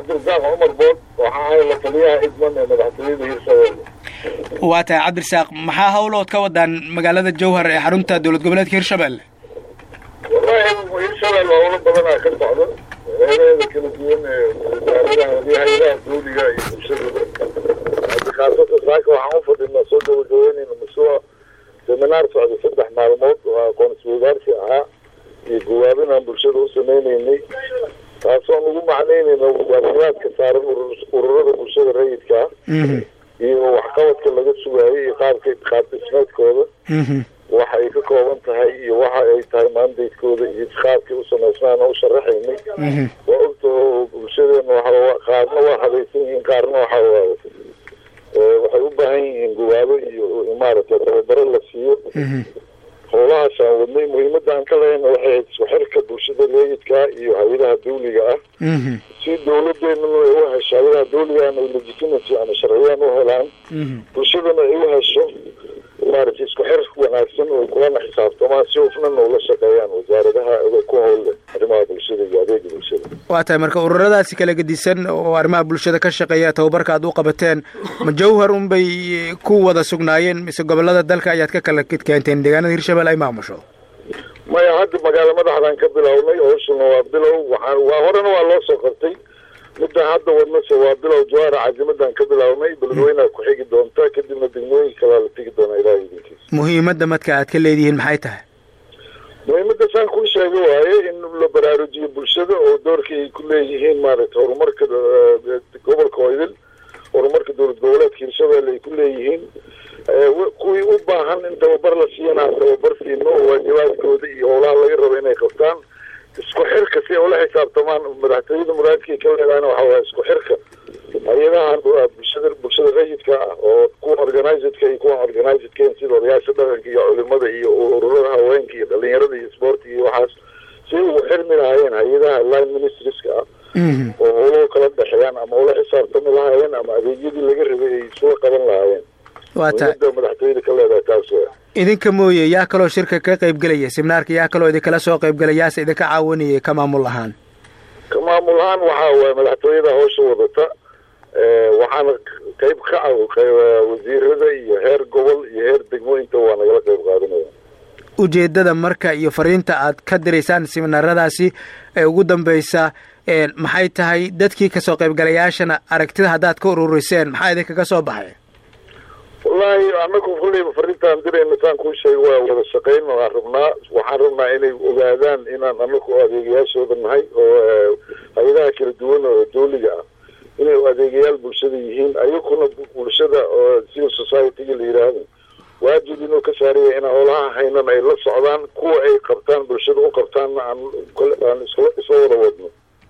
cabdirasaaq cumar bood waxaa ahay la taliyaha idman ee madaxtooyada hirshabelle waa tahay cabdirasaaq maxaa hawlood ka wadaan magaalada jowhar ee xarunta dowlad goboleedka hirshabelle wallahi hirshabelle howlo badanaa ka socda heeraheeda kala duwan ee wasaaradaha iyo hay-adaha dawliga iyo bulshadaba hadda khaasatan saaka waxaan u fadhinaa soo gabagabeynayna mashruuc seminaar socda saddex maalmood oo aqoon-isweydaarsi ahaa iyo gawaabin aan bulshada u sameyneynay taasoo nagu macnaynayna waajibaadka saaran ururada bulshada rayidka ah iyo waxqabadka laga sugaayay iyo qaabka qaab dhismeedkooda waxa ay ka kooban tahay iyo waxa ay tahay maandaydkooda iyo qaabkay u samaysmaan oo u sharaxaynay waa ogtaho bulshadeena waxa qaarna waa habaysan yihiin qaarna waxa waaye waxay u baahan yihiin gawaabo iyo maaragtay tababaro la siiyo howlahaas aan wadnay muhiimadda aan ka lehayna waxay ahayd isku xirka bulshada rayidka iyo hay-adaha dawliga ah si dawladeenana ay u hesho hay-adaha dawligaana ay legitimacy ama sharciyaan u helaan bulshadana ay u hesho maaragtay isku xir wanaagsan oo kulana xisaabtamaan si hufnana ula shaqeeyaan wasaaradaha ku howlle arrimaha bulshada iyo adeega bulshada waa tahay marka ururadaasi kala gedisan oo arrimaha bulshada ka shaqeeya tababarka aad u qabateen ma jawhar unbay ku wada sugnaayeen mise gobolada dalka ayaad ka kala keenteen deegaanada hirshabelle ay maamusho maya hadda magaalo madaxdaan ka bilownay howshuna waa bilow waxaa waa horena waa loo soo qabtay midaan hadda wadnase waa bilow jawaara casimadan ka bilownay beledweynaa ku xigi doonta kadibna degmooyin kalaa la tegi doonaa ilaah idinkiisa muhiimadda marka aad ka leedihiin maxay tahay muhiimadda saan kuu sheega waaye in la baraarujiyo bulshada oo doorka ay ku leeyihiin maaragtay horumarka gobolka oydil horumarka dowlad goboleedka hirshabelle ay ku leeyihiin kuwii u baahan in tababar la siiyana tababar siino oo waajibaadkooda iyo howlaha laga rabo inay qabtaan isku xirka si ay ula xisaabtamaan madaxtooyada muraadkay ka leedahana waxa waaya isku xirka hay-adahan bulshada bulshada rayidka ah oo kuwa organizedka iyo kuwan organizedken sida odayaasha dhaqanka iyo culimada iyo ururada haweenka iyo dhalinyarada iyo sportiga iyo waxaas si ugu xirmi lahaayeen hay-adaha line ministrieska ah oo howluhu kala dhexeeyaan ama ula xisaabtami lahaayeen ama adeegyadii laga rabay ay isula qaban lahaayeen waa tahay madaxtooyada ka leedahay taas wa idinka mooye yaa kaloo shirka ka qayb gelaya seminaarka yaa kaloo idinkala soo qayb gelay yaase idinka caawinayay ka maamul ahaan ka maamul ahaan waxaa waaya madaxtooyada hawsha wadata waxaana qayb ka ah wasiirada iyo heer gobol iyo heer degmo inta waa nagala qayb qaadanaya ujeedada marka iyo fariinta aad ka diraysaan seminaaradaasi ee ugu dambeysa maxay tahay dadkii kasoo qaybgalayaashana aragtida haddaad ka ururiseen maxaa idinkaga soo baxay wallahi anaku kulleyba fariintaan dirayna saan kuu sheega waa wada shaqayn waan rabnaa waxaan rabnaa inay ogaadaan inaan anaku adeegayaashooda nahay oo hay-adaha kala duwan oo dawliga ah inay adeegayaal bulshada yihiin ayakuna bulshada oo civil society-ga la yidhaahdo waajib inuu ka saaraya in howlaha haynan ay la socdaan kuwa ay qabtaan bulshada u qabtaanna aan aan isla isla wada wadno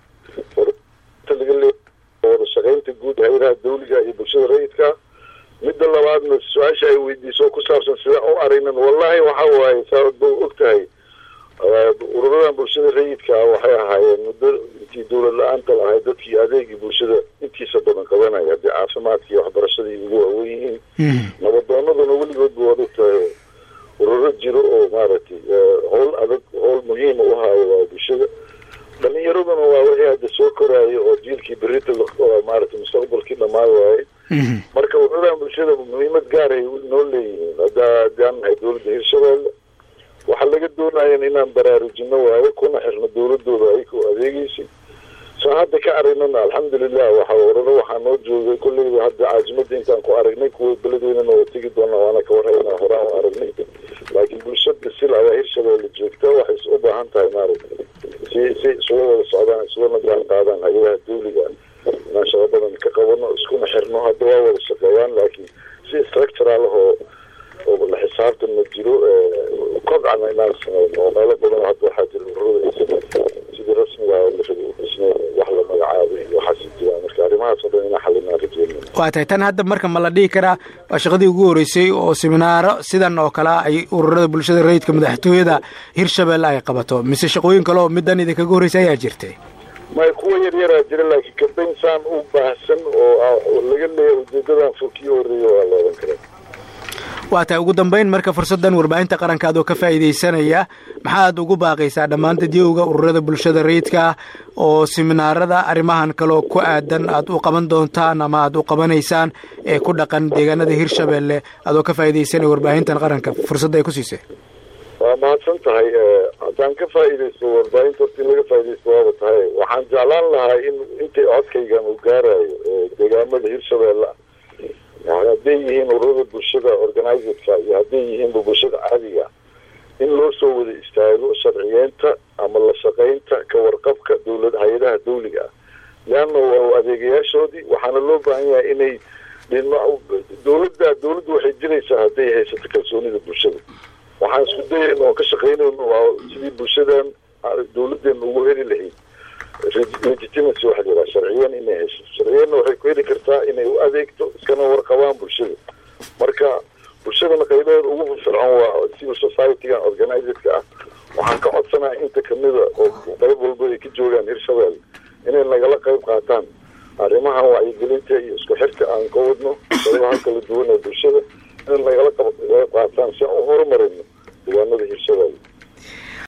wada shaqaynta guud hay-adaha dawliga iyo bulshada rayidka midda labaadna su-aasha ay weydiiso ku saabsan sidaan u aragnan wallahi waxa waaye saad ba og tahay ururadan bulshada rayidka ah waxay ahaayeen muddo intii dawlad la-aanta lahay dadkii adeegii bulshada intiisa badan qabanaya haddii caafimaadka iyo waxbarashadii ugu waawen yihiin nabadoonaduna weligoodba waad og tahay ururo jiro oo maaragtay howl adag howl muhiima u haayo waa bulshada dhalinyaraduna waa wixii hadda soo koraayo oo jiilkii berita maaragtay mustaqbalkii dhammaan waaye marka ururadan bulshada muhiimad gaaray noo leeyihiin hadda haddaan nahay dawladda hirshabelle waxaa laga doonayan inaan baraarujino waayo kuna xirno dawladooda ayakoo adeegeysa soo hadda ka aragnana alxamdulilah waxa ururo waxaa noo joogay kolleyba hadda caasimada intaan ku aragnay kuwa beledeynana waa tegi doonaa waana ka warhaynaa horaan u aragnay laakiin bulshada sil ayaa hirshabelle joogta waxay u baahan tahay maaragtay si si isula wada socdaan isulana jaan qaadaan hay-adaha dawliga inaan shaqo badan ka qabano iskuna xirno hadda waa wada shaqeeyaan laakiin si structural oo oo la xisaabtan ma jiro kobcana inaan sameyno oo meelo badan hadda waxaa jira ururada ay sameeyeen sidii rasmiga la rabay u dhisnay wax la magacaabay iyo waxaasi jiraan marka arrimahaas oo dhan inaan xalinaan rajeynayna waa tahay tan hadda marka ma la dhihi karaa waa shaqadii ugu horreysay oo seminaaro sidan oo kale ay ururada bulshada rayidka madaxtooyada hirshabelle ay qabato mise shaqooyin kale oo middan idinkaga horreysay ayaa jirtay may kuwa yar yaraa jira laakiin kambayn saan u baahsan oo laga leeya ujeedadan fog kii horreeya waa la odan karaa waa tahay ugu dambeyn marka fursaddan warbaahinta qaranka adoo ka faa'iidaysanaya maxaad ugu baaqaysaa dhammaan dadyowga ururada bulshada rayidka oo siminaarada arrimahan kaleo ku aadan aad u qaban doontaan ama aad u qabanaysaan ee ku dhaqan deegaanada hirshabelle adoo ka faa'iidaysanaya warbaahintan qaranka fursadda ay ku siisay waa mahadsan tahay haddaan ka faa'iidaysto warbaahinta horta in laga faa'iidaysto waaba tahay waxaan jeclaan lahaa in intay codkaygan uu gaarayo deegaamada hirshabelle yani hadday yihiin ururada bulshada organizedka iyo hadday yihiinba bulshada caadiga in loo soo wada istaago sharciyeenta ama la shaqaynta ka warqabka dowlad hay-adaha dawliga ah leanna waa adeegayaashoodii waxaana loo baahan yahay inay dowladda dowladdu waxay jiraysaa hadday haysato kalsoonida bulshada waxaan isku dayayna oon ka shaqaynayno waa sidii bulshadan dowladeena ugu heli lahayd legitimacy waxa la sharciyan inay hesho sharciyanna waxay ku heli kartaa inay u adeegto iskana warqabaan bulshada marka bulshadana qaybaheeda ugu firfircoon waa civil society-ga organizedka ah waxaan ka codsanaya inta kamida oo qayb walba ay ka joogaan hirshabelle inay nagala qayb qaataan arrimahan wacyigelinta iyo isku xirka aan ka wadno qaybaha kala duwan ee bulshada inay nagala qayb qaataan si aan u horumarino deegaanada hirshabelle